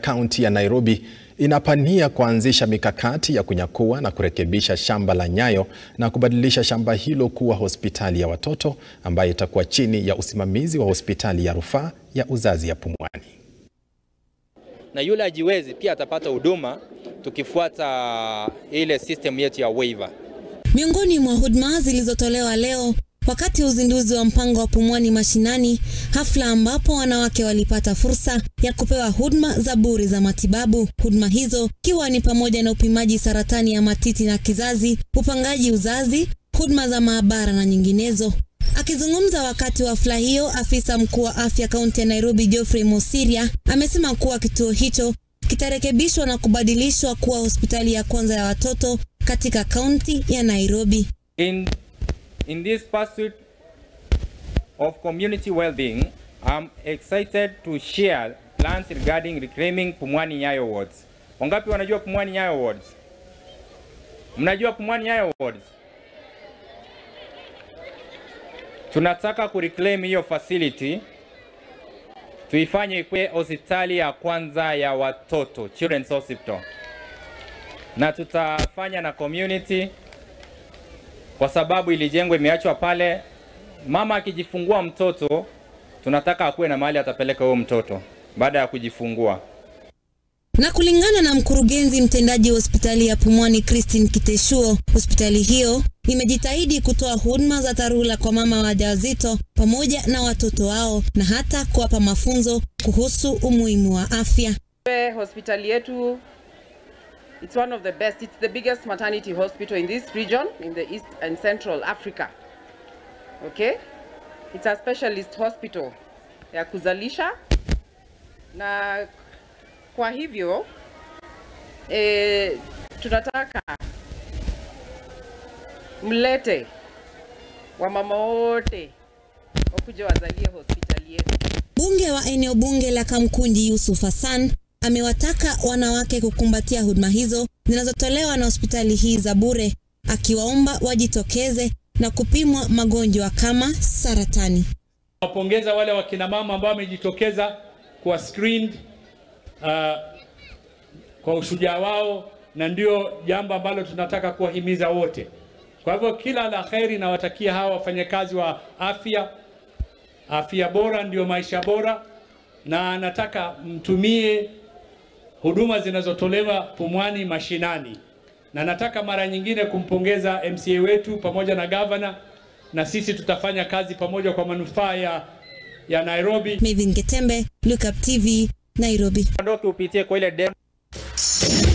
kaunti ya Nairobi inapania kuanzisha mikakati ya kunyakua na kurekebisha shamba la Nyayo na kubadilisha shamba hilo kuwa hospitali ya watoto ambayo itakuwa chini ya usimamizi wa hospitali ya rufaa ya uzazi ya Pumwani. Na yule ajiwezi pia atapata huduma tukifuata ile system yetu ya waiver. Miongoni mwa huduma zilizotolewa leo wakati wa uzinduzi wa mpango wa Pumwani Mashinani, hafla ambapo wanawake walipata fursa ya kupewa huduma za bure za matibabu. Huduma hizo ikiwa ni pamoja na upimaji saratani ya matiti na kizazi, upangaji uzazi, huduma za maabara na nyinginezo. Akizungumza wakati wa hafla hiyo, afisa mkuu wa afya kaunti ya Nairobi Geoffrey Mosiria amesema kuwa kituo hicho kitarekebishwa na kubadilishwa kuwa hospitali ya kwanza ya watoto katika kaunti ya Nairobi. In, in this pursuit of community well-being, I'm excited to share plans regarding reclaiming Pumwani Nyayo wards. Wangapi wanajua Pumwani Nyayo wards? Mnajua Pumwani Nyayo wards? Tunataka kureclaim hiyo facility tuifanye ikuwe hospitali ya kwanza ya watoto, Children's Hospital, na tutafanya na community kwa sababu ilijengwa imeachwa pale. Mama akijifungua mtoto, tunataka akuwe na mahali atapeleka huyo mtoto baada ya kujifungua. Na kulingana na mkurugenzi mtendaji wa hospitali ya Pumwani Christine Kiteshuo, hospitali hiyo imejitahidi kutoa huduma za dharura kwa mama wajawazito pamoja na watoto wao na hata kuwapa mafunzo kuhusu umuhimu wa afya. Hospitali yetu it's one of the best it's the biggest maternity hospital in this region in the East and Central Africa. Okay? It's a specialist hospital ya kuzalisha na kwa hivyo e, tunataka mlete wamama wote wakuja wazalie hospitali yetu. Bunge wa eneo bunge la Kamkunji Yusuf Hassan amewataka wanawake kukumbatia huduma hizo zinazotolewa na hospitali hii za bure, akiwaomba wajitokeze na kupimwa magonjwa kama saratani. Wapongeza wale wakina mama ambao wamejitokeza kuwa screened uh, kwa ushujaa wao, na ndio jambo ambalo tunataka kuwahimiza wote. Kwa hivyo kila la kheri nawatakia hawa wafanyakazi wa afya. Afya bora ndio maisha bora, na nataka mtumie huduma zinazotolewa Pumwani Mashinani, na nataka mara nyingine kumpongeza MCA wetu pamoja na gavana, na sisi tutafanya kazi pamoja kwa manufaa ya, ya Nairobi. Mevin Getembe, Look Up TV, Nairobi. Ondoke upitie kwa ile